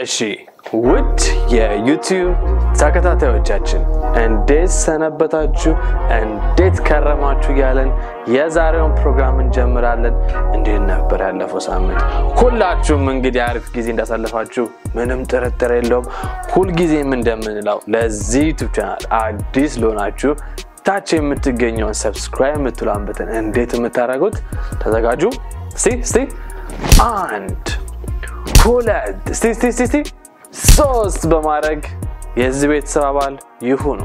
እሺ ውድ የዩቲዩብ ተከታታዮቻችን እንዴት ሰነበታችሁ? እንዴት ከረማችሁ? እያለን የዛሬውን ፕሮግራም እንጀምራለን። እንዴት ነበር ያለፈው ሳምንት? ሁላችሁም እንግዲህ አሪፍ ጊዜ እንዳሳለፋችሁ ምንም ጥርጥር የለውም። ሁልጊዜም እንደምንለው ለዚህ ዩቱብ ቻናል አዲስ ለሆናችሁ ታች የምትገኘውን ሰብስክራይብ የምትሏን በተን እንዴት የምታደርጉት ተዘጋጁ። እስቲ እስቲ አንድ ሁለት እስቲ እስቲ እስቲ እስቲ ሶስት በማድረግ የዚህ ቤተሰብ አባል ይሁኑ።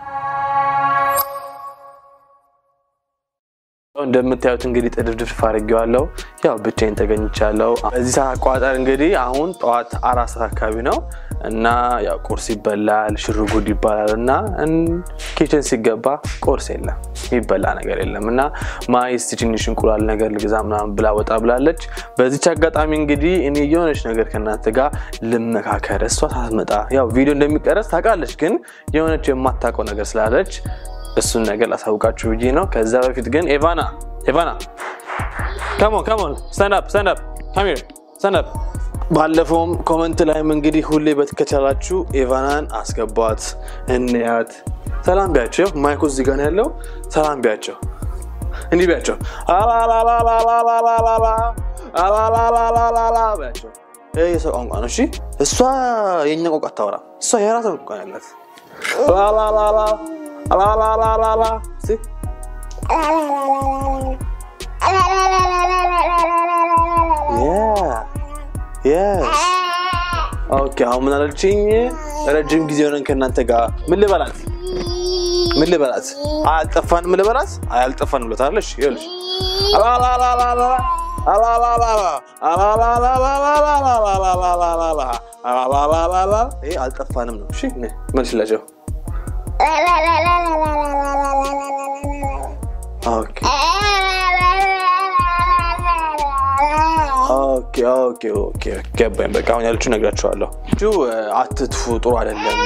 እንደምታዩት እንግዲህ ጥድፍድፍ አድርጌዋለሁ። ያው ብቻዬን ተገኝቻለሁ። በዚህ ሰዓት አቋጠር እንግዲህ አሁን ጠዋት አራት ሰዓት አካባቢ ነው እና ያው ቁርስ ይበላል፣ ሽርጉድ ይባላል እና ኪችን ሲገባ ቁርስ የለም የሚበላ ነገር የለም እና ማይስ ትንሽ እንቁላል ነገር ልግዛ ምናምን ብላ ወጣ ብላለች። በዚች አጋጣሚ እንግዲህ እኔ የሆነች ነገር ከእናንተ ጋር ልመካከር። እሷ ሳትመጣ ያው ቪዲዮ እንደሚቀረጽ ታውቃለች፣ ግን የሆነች የማታውቀው ነገር ስላለች እሱን ነገር ላሳውቃችሁ ብዬ ነው። ከዛ በፊት ግን ኤቫና ኤቫና ከሞን ከሞን ስታንዳፕ ስታንዳፕ ካሚር ስታንዳፕ ባለፈውም ኮመንት ላይም እንግዲህ ሁሌ በትከቻላችሁ ኤቫናን አስገቧት እንያት። ሰላም ቢያቸው ማይኩ እዚህ ጋር ነው ያለው። ሰላም ቢያቸው እንዲህ ቢያቸው አላላላላላላላላላላ ቢያቸው። ይህ የሰው ቋንቋ ነው። እሺ እሷ የእኛ ቋንቋ አታወራ። እሷ የራሷ ቋንቋ ነው ያላት። ላላላላ አላላላላላ እስኪ ኦኬ አሁን ምን አለችኝ? ረጅም ጊዜ ሆነን ከእናንተ ጋር ምን ልበላት ምን ልበላት? አያልጠፋንም ልበላት? አያልጠፋንም ብሎታለሽ። ይኸውልሽ ይሄ አልጠፋንም ነው። እሺ መልሽላቸው። ኦኬ ኦኬ ኦኬ ኦኬ ገባኝ። በቃ አሁን ያለችው ነግራችኋለሁ። አትጥፉ፣ ጥሩ አይደለም።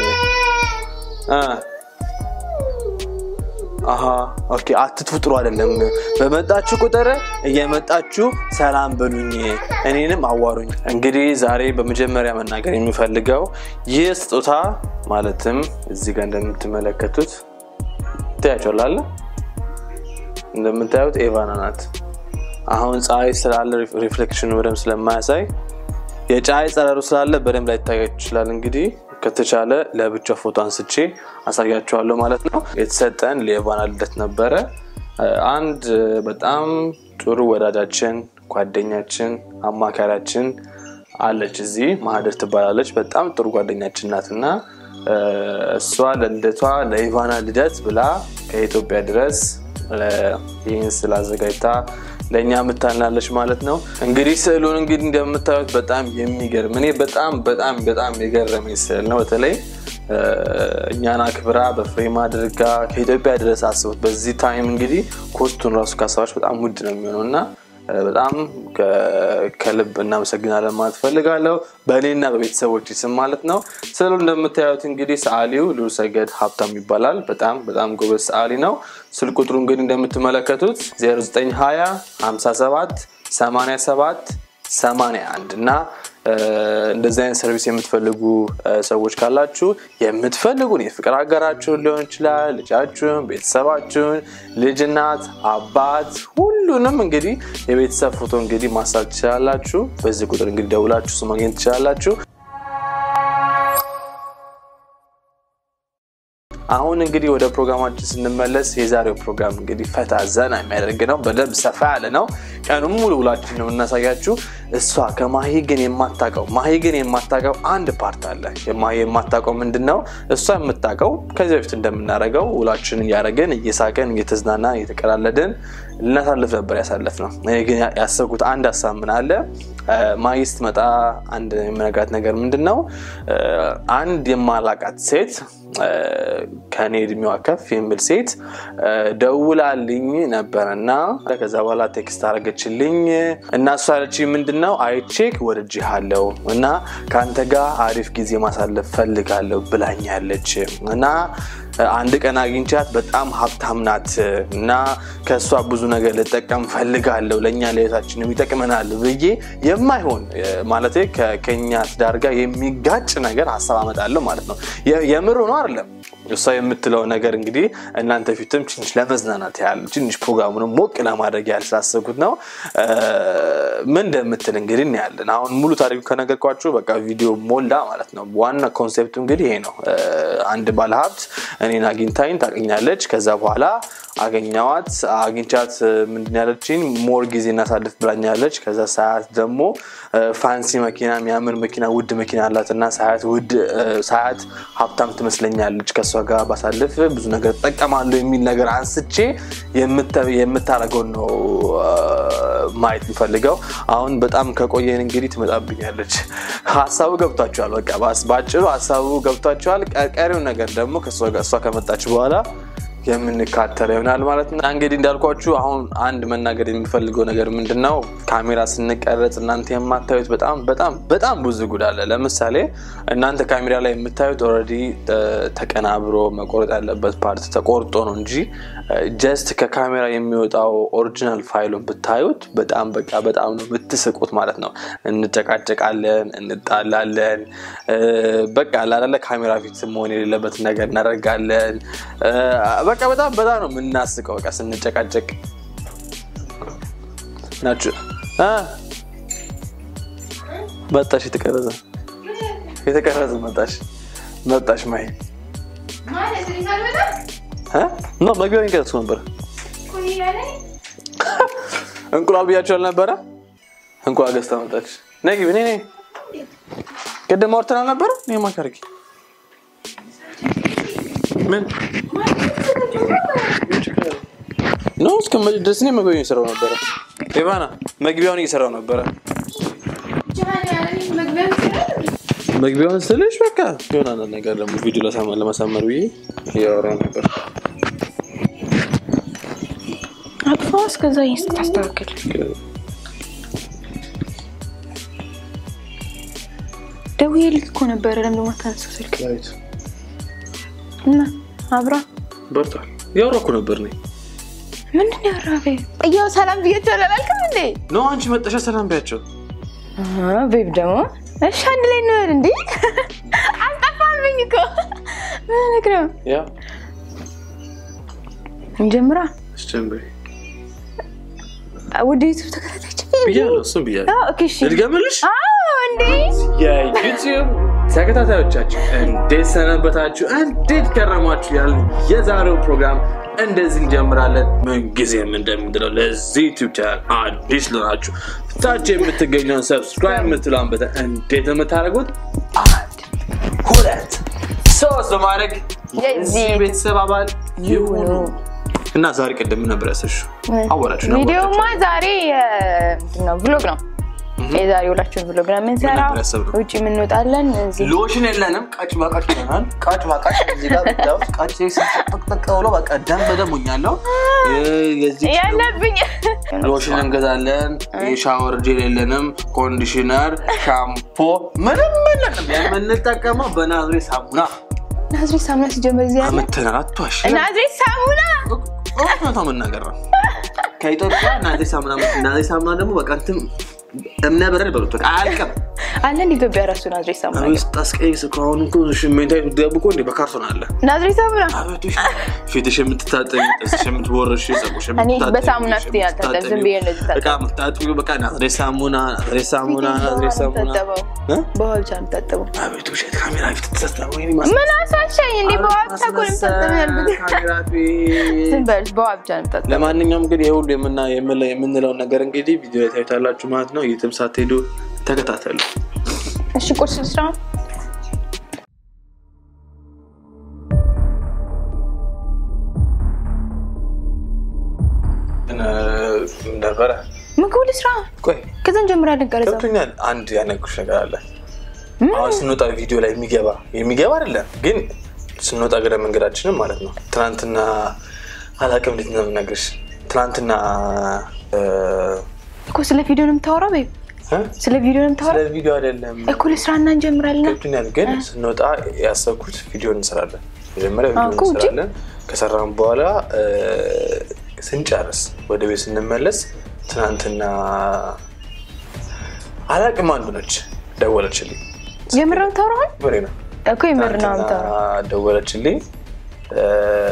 አሀ ኦኬ፣ አትጥፉ፣ ጥሩ አይደለም። በመጣችሁ ቁጥር እየመጣችሁ ሰላም በሉኝ፣ እኔንም አዋሩኝ። እንግዲህ ዛሬ በመጀመሪያ መናገር የሚፈልገው ይህ ስጦታ ማለትም እዚህ ጋር እንደምትመለከቱት ታያቸዋላለ። እንደምታዩት ኤቫና ናት። አሁን ፀሐይ ስላለ ሪፍሌክሽኑ በደንብ ስለማያሳይ የፀሐይ ጸረሩ ስላለ በደንብ ላይታያችሁ ይችላል። እንግዲህ ከተቻለ ለብቻ ፎቶ አንስቼ አሳያችኋለሁ ማለት ነው። የተሰጠን ለኤቫና ልደት ነበረ። አንድ በጣም ጥሩ ወዳጃችን፣ ጓደኛችን፣ አማካሪያችን አለች እዚህ ማህደር ትባላለች። በጣም ጥሩ ጓደኛችን ናት እና እሷ ለልደቷ ለኢቫና ልደት ብላ ከኢትዮጵያ ድረስ ይህን ስላዘጋጅታ ለእኛ የምታልናለች ማለት ነው። እንግዲህ ስዕሉን እንግዲህ እንደምታዩት በጣም የሚገርም እኔ በጣም በጣም በጣም የገረመኝ ስዕል ነው። በተለይ እኛን አክብራ በፍሬም አድርጋ ከኢትዮጵያ ድረስ አስቡት። በዚህ ታይም እንግዲህ ኮስቱን ራሱ ካሰባች በጣም ውድ ነው የሚሆነው እና በጣም ከልብ እናመሰግናለን ማለት ፈልጋለሁ በእኔና በቤተሰቦች ስም ማለት ነው። ስዕሉ እንደምታዩት እንግዲህ ሰዓሊው ልዑል ሰገድ ሀብታም ይባላል። በጣም በጣም ጎበዝ ሰዓሊ ነው። ስልክ ቁጥሩ እንግዲህ እንደምትመለከቱት 0920 57 87 81 እና እንደዚህ አይነት ሰርቪስ የምትፈልጉ ሰዎች ካላችሁ የምትፈልጉን የፍቅር አጋራችሁን ሊሆን ይችላል፣ ልጃችሁን፣ ቤተሰባችሁን፣ ልጅ፣ እናት፣ አባት ሁሉንም እንግዲህ የቤተሰብ ፎቶ እንግዲህ ማሳት ትችላላችሁ። በዚህ ቁጥር እንግዲህ ደውላችሁ እሱ ማግኘት ትችላላችሁ። አሁን እንግዲህ ወደ ፕሮግራማችን ስንመለስ የዛሬው ፕሮግራም እንግዲህ ፈታ ዘና የሚያደርግ ነው። በደንብ ሰፋ ያለ ነው። ቀኑን ሙሉ ውላችን ነው የምናሳያችሁ። እሷ ከማሂ ግን የማታውቀው ማሂ ግን የማታውቀው አንድ ፓርት አለ። ማሂ የማታውቀው ምንድን ነው? እሷ የምታውቀው ከዚህ በፊት እንደምናደርገው ውላችንን እያደረገን እየሳቀን እየተዝናናን እየተቀላለድን ልናሳልፍ ነበር ያሳለፍ ነው። እኔ ግን ያሰብኩት አንድ ሀሳብ ምን አለ ማሂ ስትመጣ አንድ የምነግራት ነገር ምንድን ነው አንድ የማላቃት ሴት ከኔ እድሜዋ ከፍ የሚል ሴት ደውላልኝ ነበር እና ከዛ በኋላ ቴክስት አረገችልኝ እና እሷ ያለችኝ ምንድን ነው አይቼክ ወድጄሃለሁ እና ከአንተ ጋር አሪፍ ጊዜ ማሳለፍ ፈልጋለሁ ብላኛለች እና አንድ ቀን አግኝቻት በጣም ሀብታም ናት እና ከእሷ ብዙ ነገር ልጠቀም ፈልጋለሁ ለእኛ ለቤታችንም ይጠቅመናል ብዬ የማይሆን ማለት ከኛ ትዳር ጋር የሚጋጭ ነገር ሀሳብ አመጣለሁ ማለት ነው። የምር ነው አይደለም። እሷ የምትለው ነገር እንግዲህ እናንተ ፊትም ትንሽ ለመዝናናት ያህል ትንሽ ፕሮግራሙንም ሞቅ ለማድረግ ያህል ስላሰብኩት ነው። ምን እንደምትል እንግዲህ እናያለን። አሁን ሙሉ ታሪኩ ከነገርኳችሁ በቃ ቪዲዮ ሞላ ማለት ነው። ዋና ኮንሴፕቱ እንግዲህ ይሄ ነው። አንድ ባለሀብት እኔን አግኝታኝ ታገኛለች። ከዛ በኋላ አገኘዋት አግኝቻት ምንድን ያለችኝ ሞር ጊዜ እናሳልፍ ብላኛለች። ከዛ ሳያት ደግሞ ፋንሲ መኪና የሚያምር መኪና ውድ መኪና አላት እና ሳያት ውድ ሳያት ሀብታም ትመስለኛለች ከእሷ ጋር ባሳልፍ ብዙ ነገር ትጠቀማለሁ የሚል ነገር አንስቼ የምታደርገውን ነው ማየት የምፈልገው። አሁን በጣም ከቆየን እንግዲህ ትመጣብኛለች። ሀሳቡ ገብቷቸዋል። በቃ በአጭሩ ሀሳቡ ገብቷቸዋል። ቀሪውን ነገር ደግሞ እሷ ከመጣች በኋላ የምንካተለው ይሆናል ማለት ነው። እንግዲህ እንዳልኳችሁ አሁን አንድ መናገር የሚፈልገው ነገር ምንድን ነው፣ ካሜራ ስንቀረጽ እናንተ የማታዩት በጣም በጣም በጣም ብዙ ጉድ አለ። ለምሳሌ እናንተ ካሜራ ላይ የምታዩት ኦልሬዲ ተቀናብሮ መቆረጥ ያለበት ፓርት ተቆርጦ ነው እንጂ ጀስት ከካሜራ የሚወጣው ኦሪጂናል ፋይሉን ብታዩት በጣም በቃ በጣም ነው የምትስቁት ማለት ነው። እንጨቃጨቃለን፣ እንጣላለን። በቃ ላላለ ካሜራ ፊት መሆን የሌለበት ነገር እናደርጋለን። በቃ በጣም በጣም ነው የምናስቀው። በቃ ስንጨቃጨቅ ናችሁ። መጣሽ፣ የተቀረጸ የተቀረጸ መጣሽ መጣሽ ማይ ኖ መግቢያውን ይቀረጽኩ ነበር። እንቁላል ብያቸው አልነበረ? እንቁላል ገዝታ መጣች። ነይ ግቢ፣ ነይ ነይ። ቅድም አውርተን አልነበረ? እኔ ማካርጊ ምን ኖ እስከ ድረስ እኔ መግቢያውን እየሰራው ነበረ። ኢቫና መግቢያውን እየሰራው ነበረ። መግቢያውን ስልሽ በቃ የሆነ አንዳንድ ነገር ደግሞ ቪዲዮ ለማሳመር ብዬ እያወራሁ ነበር። አጥፋ እስከዛ ታስተካክል። ደውዬልህ እኮ ነበረ። ለምን ደግሞ አታነሳው ስልክ እና አብራ በርቷል። እያወራሁ እኮ ነበር እኔ ምንድን ነው ያወራኸው? እያው ሰላም ብያቸው አላልክም እንዴ? ኖ አንቺ መጠሻ ሰላም ቢያቸው ቤብ ደግሞ እሺ፣ አንድ ላይ እንበል እንዴ? አልጠፋብኝ እኮ ምን ልክ ነው? ያ እንጀምራ አስጀምሪ ወደ ዩቱብ ተከታታች ብያለሁ። እሱም ብያለሁ። ኦኬ፣ እሺ። ልድገምልሽ? አዎ እንዴ የዩቲዩብ ተከታታዮቻችን እንዴት ሰነበታችሁ? እንዴት ከረማችሁ? ያል የዛሬው ፕሮግራም እንደዚህ እንጀምራለን። ምንጊዜም እንደምንለው ለዚህ ዩቲዩብ ቻናል አዲስ ለሆናችሁ ታች የምትገኘውን ሰብስክራይብ የምትለውን በተን እንዴት ነው የምታደርጉት? አንድ ሁለት ሶስት በማድረግ የዚህ ቤተሰብ አባል ይሁኑ እና ዛሬ ቅድም ምን ነበር ያሰብሽው? አወራችሁ ነው ቪዲዮማ ዛሬ ምንድን ነው ብሎግ ነው የዛሬ ሁላችሁን ብሎግ ነው የምንሰራው። ነበር ያሰብነው? ውጭ የምንወጣለን እዚህ ሎሽን የለንም። ቀጭ በቀጭ ይሆናል። ቀጭ በቀጭ እዚህ ጋር ብታዩት ቀጭ ጠቅጠቅ ብሎ በቃ ደም በደም ሆኛለሁ። የዚህ ያለብኝ ሎሽን እንገዛለን። የሻወር ጄል የለንም። ኮንዲሽነር፣ ሻምፖ ምንም የለንም። የምንጠቀመው በናዝሬት ሳሙና ናዝሬት ሳሙና ሲጀመር እዚህ ያለ አመተናል። አትዋሽ። ናዝሬት ሳሙና እውነታው መናገር ነው። ከኢትዮጵያ ናዝሬት ሳሙና ናዝሬት ሳሙና ደግሞ በቃ እንትን እምነበረድ በሉት በቃ አያልቅም። አለን ኢትዮጵያ ራሱ ናዝሬት ሳሙና አቤት አስቀይስ እኮ አሁን እኮ ሽሜንታ ብትገቡ እኮ እንደ በካርቶን አለ ናዝሬት ሳሙና አቤቶች ፊትሽ የምትታጠቢ ጥርስሽ የምትቦርሽ ፀጉርሽ እኔ በሳሙና ፊት ያልታጠብ ዝም ብዬ እንደዚህ ታጠብ በቃ የምታጥቢው በቃ ናዝሬት ሳሙና ናዝሬት ሳሙና ናዝሬት ሳሙና እ? በውሃ ብቻ ነው የምታጠበው። አቤት ውሸት ካሜራ ፊት ተሰስታ ወይ ምን አሳሸኝ እንዴ? በውሃ ብቻ እኮ ነው የምታጠበው ያልኩት። ካሜራ ፊት ዝም በል በውሃ ብቻ ነው የምታጠበው። ለማንኛውም እንግዲህ የሁሉ የምና- የምንለው- የምንለውን ነገር እንግዲህ ቪዲዮ ላይ ታዩታላችሁ ማለት ነው። የትም ሳትሄዱ ተከታተሉ። እሺ ቁርስ ልስራ። ግን ነበረ ምግቡ ልስራ። ቆይ ከዛ እንጀምራለን ቀረጻ። ገብቶኛል። አንድ ያነኩሽ ነገር አለ። አሁን ስንወጣ ቪዲዮ ላይ የሚገባ የሚገባ አይደለም ግን ስንወጣ ገደ መንገዳችንም ማለት ነው። ትናንትና አላውቅም እንዴት ነው የምነግርሽ። ትናንትና እ፣ እኮ ስለ ቪዲዮ ነው የምታወራው? ቤብ እ? ስለ ቪዲዮ ነው ስለ የምታወራው? ቪዲዮ አይደለም እኮ ልስራ እና እንጀምራለን። ገብቶኛል። ግን ስንወጣ ያሰብኩት ቪዲዮ እንሰራለን። መጀመሪያ ቪዲዮ እኮ ውጪ። እንሰራለን። ከሰራን በኋላ እ፣ ስንጨርስ ወደ ቤት ስንመለስ ትናንትና አላቅም አንዱ ነች ደወለችልኝ። የምር ነው የምታወራው? ምሬ ነው እኮ የምር ነው ትናንትና የምታወራው። ደወለችልኝ። እ፣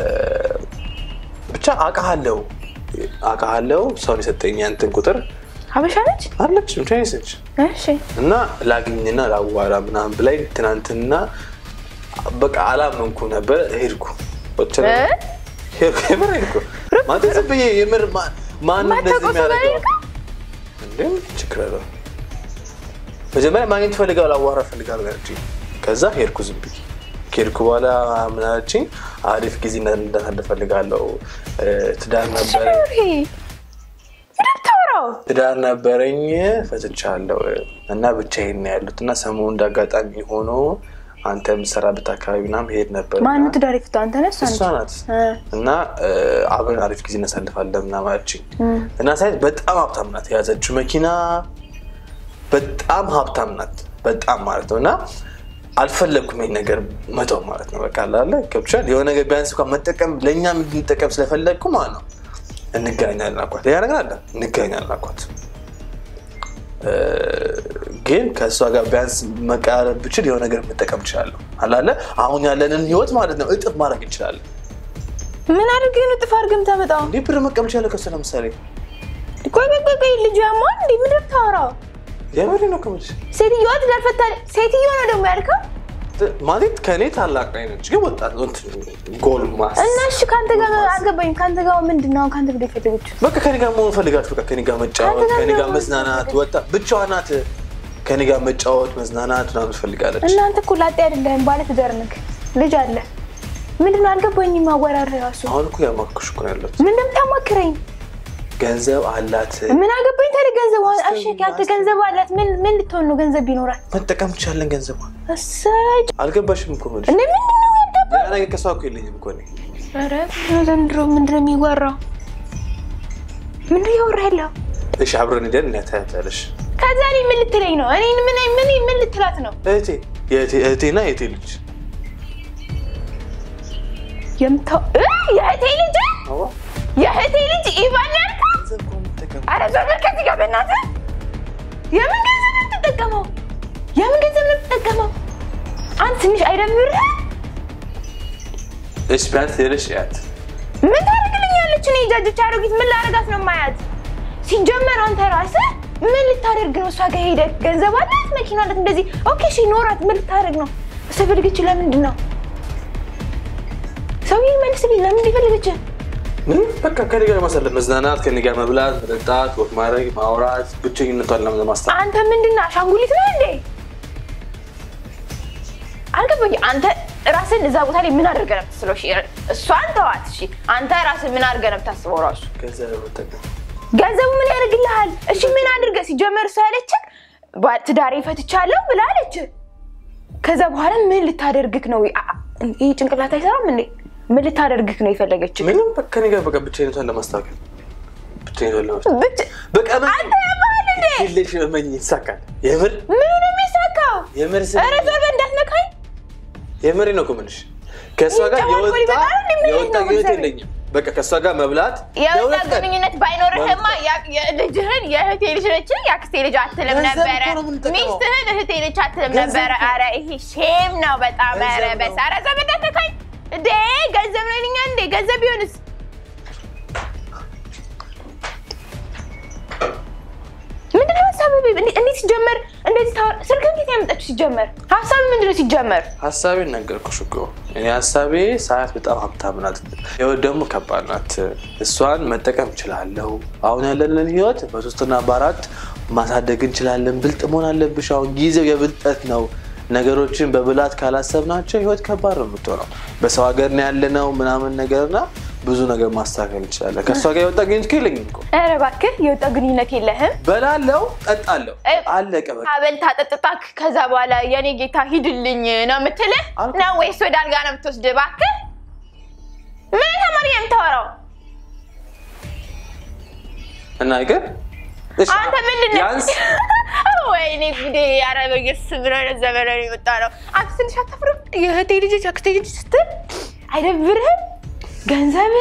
ብቻ አውቃለሁ አውቃለሁ ሰውን የሰጠኝ ያንተን ቁጥር ሀበሻ ነች? አለች ቻይኒስ ነች እሺ እና ላግኝና ላዋራ ምናምን ብላይ ትናንትና በቃ አላመንኩ ነበር። ሄድኩ ወጥቼ እ? ሄድኩ የምር ሄድኩ ማለት ዝም ብዬ የምር ማ- ማን እንደዚህ ማታውቀው ሰው ጋር የሚያደርገው ሄድከው? እንዴም ችግር አለው። መጀመሪያ ማግኘት ፈልጋለሁ ላዋራ ፈልጋለሁ ያለችኝ። ከዛ ሄድኩ ዝም ብዬ ከሄድኩ በኋላ ምን አለችኝ? አሪፍ ጊዜ እንዳሳልፍ ፈልጋለሁ እ፣ ትዳር ነበረ ይሄ ምንድን ነው የምታወራው? ትዳር ነበረኝ ፈትቻለሁ እና ብቻዬን ነው ያሉት እና ሰሞኑ እንዳጋጣሚ ሆኖ አንተ የምትሰራበት አካባቢ ምናምን ሄድ ነበር እና ማነው ትዳር የፈታው? አንተ ነህ? እሷ እሷ ነች? ናት እ። እና እ፣ አብረን አሪፍ ጊዜ እናሳልፋለን ምናምን አለችኝ እና ሳይት በጣም ሀብታም ናት የያዘችው መኪና በጣም ሀብታም ናት በጣም ማለት ነው እና አልፈለግኩም ይሄን ነገር መተው ማለት ነው በቃ ላለ ገብቻል የሆነ ነገር ቢያንስ እንኳን መጠቀም ለእኛ እንድንጠቀም ስለፈለግኩ ማለት ነው እንገናኛለን አልኳት ሌላ ነገር አለ እንገናኛለን አልኳት እ፣ ግን ከእሷ ጋር ቢያንስ መቀራረብ ብችል የሆነ ነገር መጠቀም እችላለሁ አላለ አሁን ያለንን ህይወት ማለት ነው እጥፍ ማድረግ እንችላለን ምን አድርገህ ነው ጥፍ አድርገህ የምታመጣው? እንዲህ ብር መቀም እችላለሁ ከእሷ ለምሳሌ ቆይ ቆይ ቆይ ቆይ ልጁ ያሟል እንዴ? ምንድን ነው የምታወራው? የምሬ ነው ከምልሽ ሴትዮዋ ትዳር ፈታ ሴትዮ ነው ደግሞ ያልከው? ማለት ከእኔ ታላቅ ላይ ነች ግን ወጣት ነው እንትን ጎል ማስ እና እሺ ከአንተ ጋር አልገባኝም። ከአንተ ጋር ምንድን ነው ከአንተ ጋር የፈለገችው? በቃ ከኔ ጋር መሆን ፈልጋች በቃ ከኔ ጋር መጫወት አንተ ጋር ከኔ ጋር ነው መዝናናት ወጣ ብቻዋን ናት ከኔ ጋር መጫወት መዝናናት ምናምን ትፈልጋለች እናንተ እኮ ላጤ አይደለህም፣ ባለ ትዳር ነህ፣ ልጅ አለ። ምንድን ነው አልገባኝም። ማወራር ራሱ አሁን እኮ ያማክሽ እኮ ነው ያለሁት ምን እንደምታማክረኝ ገንዘብ አላት ምን አገባኝ ታዲያ? ገንዘብ እሺ፣ ያንተ ገንዘብ አላት። ምን ምን ልትሆን ነው ገንዘብ ቢኖራት? መጠቀም እንችላለን ገንዘብ እሰይ አልገባሽም እኮ የምልሽ እንደ ምንድን ነው ያልገባኝ? ሌላ ነገር ከሷ እኮ የለኝም እኮ እኔ ኧረ ምንድን ነው ዘንድሮ ምንድን ነው የሚወራው? ምንድን ነው እያወራህ ያለው? እሺ አብረን ሄደን እናያታያለሽ ከዛ እኔ ምን ልትለኝ ነው? እኔ ምን ምን ምን ልትላት ነው? እህቴ የእህቴ- እህቴና የእህቴ ልጅ የምታው እ የእህቴ ልጅ አዋ የእህቴ ልጅ ኢቫን ያልከው? ገንዘብ እኮ ነው የምጠቀመው። ኧረ ዞር በል ከዚህ ጋር በእናትህ። የምን ገንዘብ ነው የምትጠቀመው? የምን ገንዘብ ነው የምትጠቀመው? አንተ ትንሽ አይደብርህ? እሺ ቢያንስ ሄደሽ ያት ምን ታደርግልኛለች? እኔ ጃጅቻ አሮጊት ምን ላደርጋት ነው የማያት? ሲጀመር አንተ ራስህ ምን ልታደርግ ነው? እሷ ጋር ሄደህ ገንዘብ አላት፣ መኪና አላት፣ እንደዚህ ኦኬ፣ እሺ ኖራት፣ ምን ልታደርግ ነው? እሷ ፈልገች ለምንድን ነው? ሰውዬ መልስልኝ፣ ለምን ሊፈልገች? ምን በቃ ከኔ ጋር ማሳለፍ መዝናናት ከኔ ጋር መብላት መጠጣት ወቅ ማድረግ ማውራት ብቸኝነቷን ለማስታ አንተ ምንድን ነህ? አሻንጉሊት ነህ እንዴ? አልገባኝ። አንተ ራስን እዛ ቦታ ላይ ምን አድርገህ ነው የምትስለው? እሺ እሷን ተዋት። እሺ አንተ ራስን ምን አድርገህ ነው የምታስበው? ራሱ ገንዘብ መጠቀም ገንዘቡ ምን ያደርግልሃል? እሺ ምን አድርገህ ሲጀመር እሷ ያለችህ ባ- ትዳሬ ፈትቻለሁ ብላ አለች። ከዛ በኋላ ምን ልታደርግክ ነው? አ- አ- ይህ ጭንቅላት አይሰራም እንዴ? ምን ልታደርግክ ነው የፈለገችው? ምንም በቃ ከኔ ጋር በቃ ብቸኝነቷን ለማስተካከል ብቸኝነቷን ለማስተካከል ብቻ- በቃ ምን አንተ ያባህል እንዴ? ሌሽ መኝ ይሳካል የምር ምኑ ነው የሚሳካው? የምር ስ ኧረ ዞር በል እንዳትነካኝ። የምሬ ነው እኮ የምልሽ ከእሷ ጋር ይጫወት ወይ የወጣ በጣም እንዴ ምን የወጣ ነው ግንኙነት ገንዘቤ? የለኝም በቃ ከእሷ ጋር መብላት የወጣ ለሁለት ቀን ግንኙነት ባይኖርህማ ያ- የልጅህን የእህቴ ልጅ ነች የአክስቴ ልጅ አትልም ገንዘብ ነበረ። እኮ ነው የምንጠቀመው። ሚስትህን እህቴ ልጅ አትልም ገንዘብ ነበረ። እኮ ነው። አረ ይሄ ሼም ነው በጣም። ገንዘብ ኧረ ነው። በስ ኧረ ዘመድ አትነካኝ እንዴ! ገንዘብ ነው እኛ እንዴ ገንዘብ ቢሆንስ ምንድን ነው ሀሳብህ? እንዴ- እንዴት ሲጀመር እንደዚህ ታወራ? ስልክ እንዴት ያመጣችሁ ሲጀመር? ሀሳብ ምንድን ነው ሲጀመር? ሀሳቤን ነገርኩሽ እኮ እኔ ሀሳቤ ሳያት በጣም ሀብታም ናት፣ ህይወት ደግሞ ከባድ ናት። እሷን መጠቀም እችላለሁ። አሁን ያለንን ህይወት በሶስትና በአራት ማሳደግ እንችላለን። ብልጥ መሆን አለብሽ። አሁን ጊዜው የብልጠት ነው። ነገሮችን በብላት ካላሰብናቸው ህይወት ከባድ ነው የምትሆነው። በሰው ሀገር ነው ያለነው ምናምን ነገርና ብዙ ነገር ማስተካከል እንችላለን። ከእሷ ጋር የወጣ ግንኙነት እኮ የለኝም እኮ ኧረ እባክህ የወጣ ግንኙነት የለህም። በላለው፣ ጠጣለሁ፣ እ- አለቀ በቃ። አበልታ ጠጥታክ ከዛ በኋላ የኔ ጌታ ሂድልኝ ነው የምትልህ አልኩ። ነው ወይስ ወደ አልጋ ነው የምትወስድ? እባክህ ምን ተማሪ የምታወራው እና ይቅር እሺ፣ አንተ ምንድን ነው? ቢያንስ አዎ፣ ወይኔ ጉዴ! ኧረ በኢየሱስ ምን አይነት ዘመን ነው የወጣ ነው። አንተ ትንሽ አታፍርም? የእህቴ ልጅ አክስቴ ልጅ ስትል አይደብርህም? ገንዘብ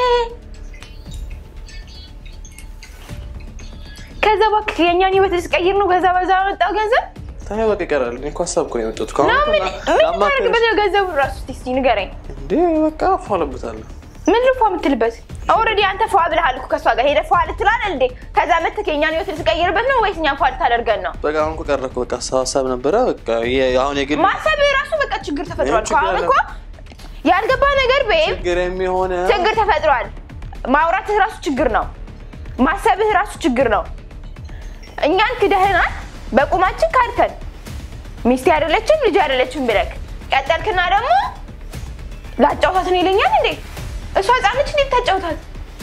ከዛ እባክህ የእኛን ህይወት ልትቀይር ነው። ከዛ በዛ ያመጣው ገንዘብ ታዲያ በቃ ይቀራል። እኔ እኮ ሀሳብ እኮ ነው የመጣሁት። ነው። ከአሁን ምን እኮ ምን ላማክርሽ። ታደርግበት ነው ገንዘቡ ራሱ? እስኪ እስኪ ንገረኝ። እንዴ በቃ ፏለበታለሁ። ምን ልፏ የምትልበት? ኦልሬዲ አንተ ፏ ብለሃል እኮ ከእሷ ጋር ሄደህ ፏ ልትላል እንዴ? ከዛ መተህ የእኛን ህይወት ልትቀይርበት ነው ወይስ እኛን ፏ ልታደርገን ነው? በቃ አሁን እኮ ቀረ እኮ በቃ ሀሳብ ሀሳብ ነበረ። በቃ የ- አሁን የግል ማሰብ ራሱ በቃ ችግር ተፈጥሯል። ችግር አሁን አለ። እኮ ያልገባ ነገር ቤብ ችግር የሚሆነ ችግር ተፈጥሯል። ማውራትህ ራሱ ችግር ነው። ማሰብህ ራሱ ችግር ነው። እኛን ክደህናል። በቁማችን ካድከን ሚስቴ አይደለችም ልጅ አይደለችም ብለክ ቀጠልክና ደግሞ ላጫውታት ነው ይለኛል እንዴ? እሷ ህፃነች እንዴት ታጫውታት?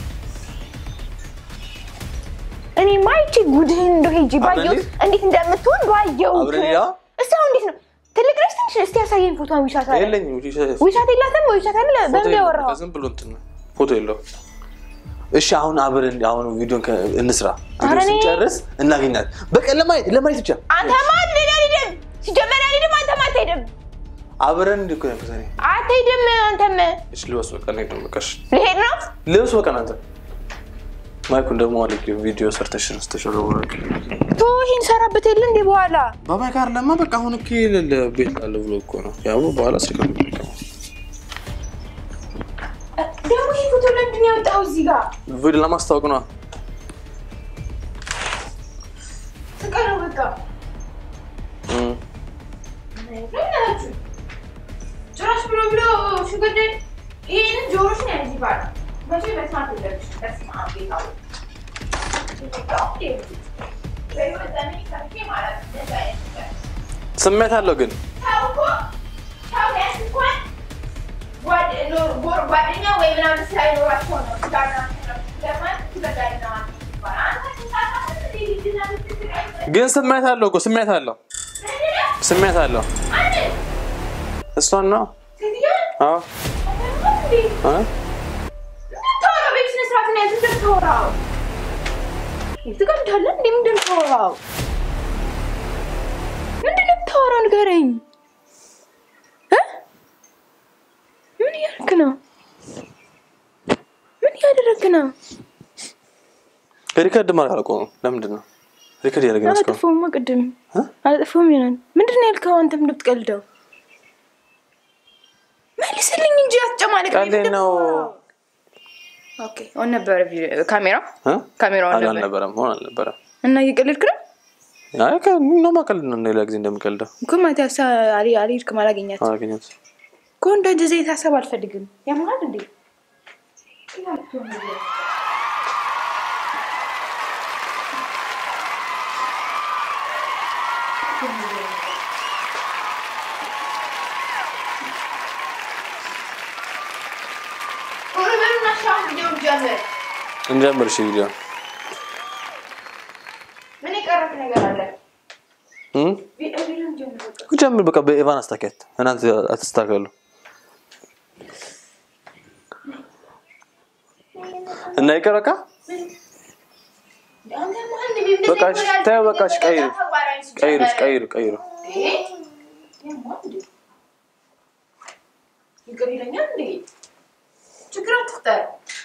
እኔማ ይቺ ጉድህን እንደው ሄጂ ባየሁት አብረን እንዴት እንደምትሆን ባየሁት። አብረን ያ? እስቲ አሁን እንዴት ነው ትልቅ ነች ትንሽ? እስቲ ያሳየኝ ፎቶን ዊሻት አለ የለኝም ዊሻት የላትም ወይ ዊሻት አለ ፎቶ በምን የለውም። ያወራው? በቃ ዝም ብሎ እንትን ነው ፎቶ የለው። እሺ አሁን አብረን አሁን ቪዲዮን ከ- እንስራ ኧረ ቪዲዮ እኔ- ስንጨርስ እናገኛት። በቃ ለማየት ለማየት ብቻ አንተማ አልሄድ አልሄድም። ሲጀመር አልሄድም። አንተማ አትሄድም አብረን እንዲህ እኮ ነው ያልኩት እኔ። አትሄድም። አንተም እሺ ልበስ በቃ እንሂድ ነው በቃ እሺ ልሄድ ነው። ልብስ በቃ እናንተ ማይኩን ደግሞ አለ ቪዲዮ ሰርተሽ ስተሸረወረ ቶ ይሄን ሰራበት የለ እንዴ በኋላ በማይክ አይደለማ በቃ አሁን እኮ የሌለ ቤት አለ ብሎ እኮ ነው ያው በኋላ ስልክ ነው የሚጠቀመው። ደግሞ ይሄ ፎቶ ለምንድን ነው ያወጣው እዚህ ጋር? ቪዲዮ ለማስታወቅ ነው ስቀለው በቃ እም። ለምናችሁ ጭራሽ ብሎ ብሎ ሽግድ ይህን ጆሮሽ ነው ያዝ ይባል መቼ መስማት የለብሽ በስመ አብ ጌታ ሆይ። በህይወት ዘመኔ ሰምቼ ማለት ነው እንደዛ አይነት ነገር። ስሜት አለው ግን ሰው እኮ ሰው ቢያንስ እንኳን ጓድ- ኖር- ጎር- ጓደኛ ወይ ምናምን ሳይኖራቸው ነው ትዳርና ለማለት ትበዳልና ይባላል። አንተ ስንሳሳት እንዴ ልጅና ልትስቃይ ግን ስሜት አለው እኮ ስሜት አለው ስሜት አለው እሷን ነው አዎ እ? ንገረኝ። እ? ምን እያደረክ ነው? ምን እያደረክ ነው? ሪከርድ ማድረግ አላቆመም ለምንድን ነው ሪከርድ እያደረግን እስካሁን አላጠፋሁማ ቅድም እ? አላጠፋሁም ይሆናል። ምንድን ነው ያልከው? አንተም እንደምትቀልደው መልስልኝ እንጂ አትጨማለቅ። ቀልዴን ነው ኦኬ ኦን ነበረ ቪዲዮ ካሜራ እ? ካሜራውን አል- ነበር አልነበረም ሆን አልነበረም እና እየቀለድክ ነው አይ ከ- ነው ማቀልድ ነው ሌላ ጊዜ እንደምቀልደው እኮ ማለት ያሳ አሊ አልሄድክም አላገኛት አላገኘት እኮ እንደዚህ ዘይት ሀሳብ አልፈልግም። ያምራል እንዴ እንጀምር እሺ ቪዲዮ ምን የቀረክ ነገር አለ? እም? ቪዲዮን ጀምር በቃ። ጀምር በቃ በኤቫን አስታከት እናንተ አትስታከሉ እና ይቀር በቃ አንተ መሀል እንደ ቤት በቃ እሺ፣ እንደዚህ ተይው በቃ እሺ፣ ቀይሩ ተግባራዊ ቀይሩ ሲጀመር። ቀይሩ ቀይሩ ይሄ ያማል እንዴ? ይቅር ይለኛል እንዴ? ችግር አትፍጠር።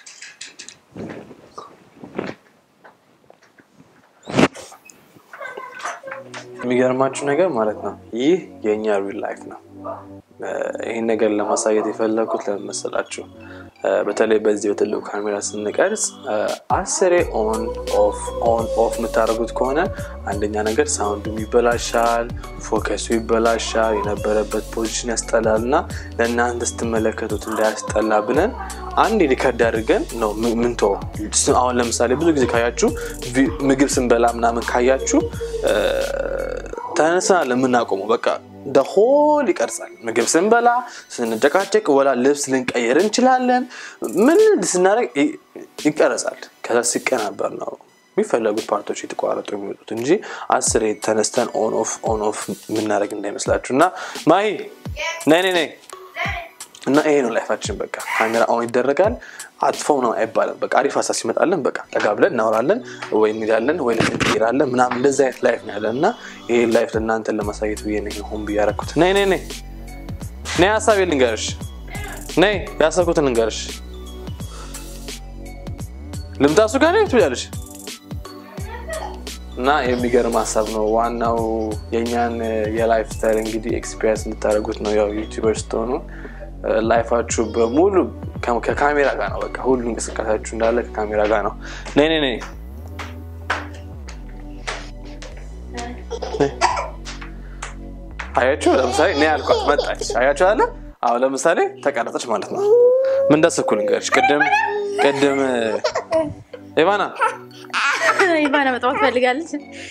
የሚገርማችሁ ነገር ማለት ነው ይህ የእኛ ሪል ላይፍ ነው እ፣ ይህን ነገር ለማሳየት የፈለኩት ለምን መሰላችሁ እ፣ በተለይ በዚህ በትልቁ ካሜራ ስንቀርጽ እ፣ አስሬ ኦን ኦፍ ኦን ኦፍ የምታደርጉት ከሆነ አንደኛ ነገር ሳውንዱም ይበላሻል ፎከሱ ይበላሻል የነበረበት ፖዚሽን ያስጠላል እና ለእናንተ ስትመለከቱት እንዳያስጠላ ብለን አንድ ሪከርድ አድርገን ነው ም- ምንተወው አሁን ለምሳሌ ብዙ ጊዜ ካያችሁ ቪ- ምግብ ስንበላ ምናምን ካያችሁ እ፣ ተነስናል የምናቆመው በቃ ደሆል ይቀርጻል። ምግብ ስንበላ፣ ስንጨቃጨቅ፣ ወላ ልብስ ልንቀይር እንችላለን። ምን ስናደርግ ይ- ይቀረጻል። ከዛ ሲቀናበር ነው የሚፈለጉት ፓርቶች የተቋረጡ የሚወጡት እንጂ አስር ተነስተን ኦን ኦፍ ኦን ኦፍ የምናደርግ እንዳይመስላችሁ። እና ማሂ ነይ ነይ ነይ እና ይሄ ነው ላይፋችን። በቃ ካሜራ ኦን ይደረጋል። አጥፈው ነው አይባልም። በቃ አሪፍ ሀሳብ ሲመጣለን በቃ ጠጋ ብለን እናወራለን ወይ እንሄዳለን ወይ እንሄዳለን ምናምን እንደዚህ አይነት ላይፍ ነው ያለን እና ይህ ላይፍ ለእናንተን ለማሳየት ብዬ ነው ሆን ብዬ ያደረኩት። ነይ ነይ ነይ ነይ ሀሳቤ ልንገርሽ፣ ነይ ያሰብኩትን ልንገርሽ። ልምጣ እሱ ጋር ነይ ትብያለሽ እና የሚገርም ሀሳብ ነው። ዋናው የእኛን የላይፍ ስታይል እንግዲህ ኤክስፒሪንስ እንድታደርጉት ነው። ያው ዩቲዩበር ስትሆኑ ላይፋችሁ በሙሉ ከካሜራ ጋር ነው። በቃ ሁሉ እንቅስቃሴያችሁ እንዳለ ከካሜራ ጋር ነው። ነይ ነይ ነይ አያችሁ፣ ለምሳሌ እኔ ያልኳት መጣች። አያችሁ አለ አሁን ለምሳሌ ተቀረጸች ማለት ነው። ምን እንዳሰብኩ ልንገርሽ። ቅድም ቅድም ኢቫና ኢቫና መጥባት ፈልጋለች።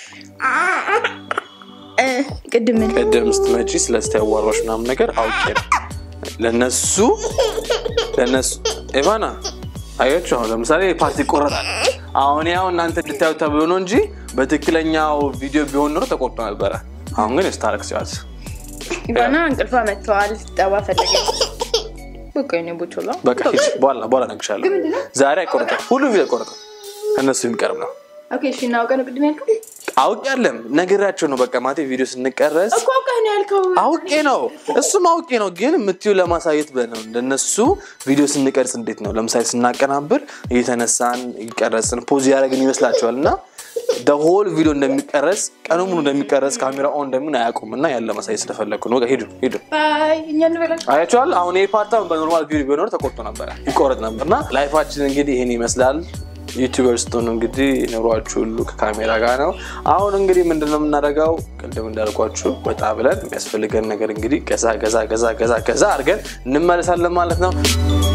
ቅድም ምን ቅድም ስትመጪ ስለስቲ ያዋራሽ ምናምን ነገር አውቄ ነው ለነሱ ለነሱ ኢቫና አያችሁ አሁን ለምሳሌ ፓርቲ ይቆረጣል። አሁን ያው እናንተ እንድታዩ ተብሎ ነው እንጂ በትክክለኛው ቪዲዮ ቢሆን ኖሮ ተቆርጦ ነበረ። አሁን ግን ስታረቅ ሲዋት ኢቫና እንቅልፏ መጥተዋል። ጠባ ፈለገች። በቃ የእኔ ቦቾላ በቃ ሂጂ፣ በኋላ በኋላ እነግርሻለሁ። ዛሬ አይቆረጥም፣ ሁሉ ቪዲዮ አይቆረጥም። ከእነሱ የሚቀርብ ነው። ኦኬ እሺ፣ እናውቀ ነው ቅድም ያልከው አውቄ ያለም ነግራቸው ነው። በቃ ማቴ ቪዲዮ ስንቀረጽ እኮ አውቀህ ነው ያልከው። አውቄ ነው እሱም አውቄ ነው። ግን የምትዩ ለማሳየት ብለን ነው። እንደነሱ ቪዲዮ ስንቀርጽ እንዴት ነው ለምሳሌ ስናቀናብር እየተነሳን እየቀረጽን ፖዝ ያደረግን ይመስላቸዋል እና ሆል ቪዲዮ እንደሚቀረጽ ቀኑ ሙሉ እንደሚቀረጽ ካሜራ ኦን እንደምን አያውቁም እና ያን ለማሳየት ስለፈለግኩ ነው። በቃ ሂዱ ሂዱ። ባይ እኛ እንበላ አያቸዋል አሁን ይህ ፓርታ በኖርማል ቪዲዮ ቢኖር ተቆርጦ ነበረ ይቆረጥ ነበር እና ላይፋችን እንግዲህ ይህን ይመስላል። ዩቲዩበር ስትሆኑ እንግዲህ ኑሯችሁ ሁሉ ከካሜራ ጋር ነው። አሁን እንግዲህ ምንድነው የምናደርገው? ቅድም እንዳልኳችሁ ወጣ ብለን የሚያስፈልገን ነገር እንግዲህ ገዛ ገዛ ገዛ ገዛ ገዛ አድርገን እንመለሳለን ማለት ነው።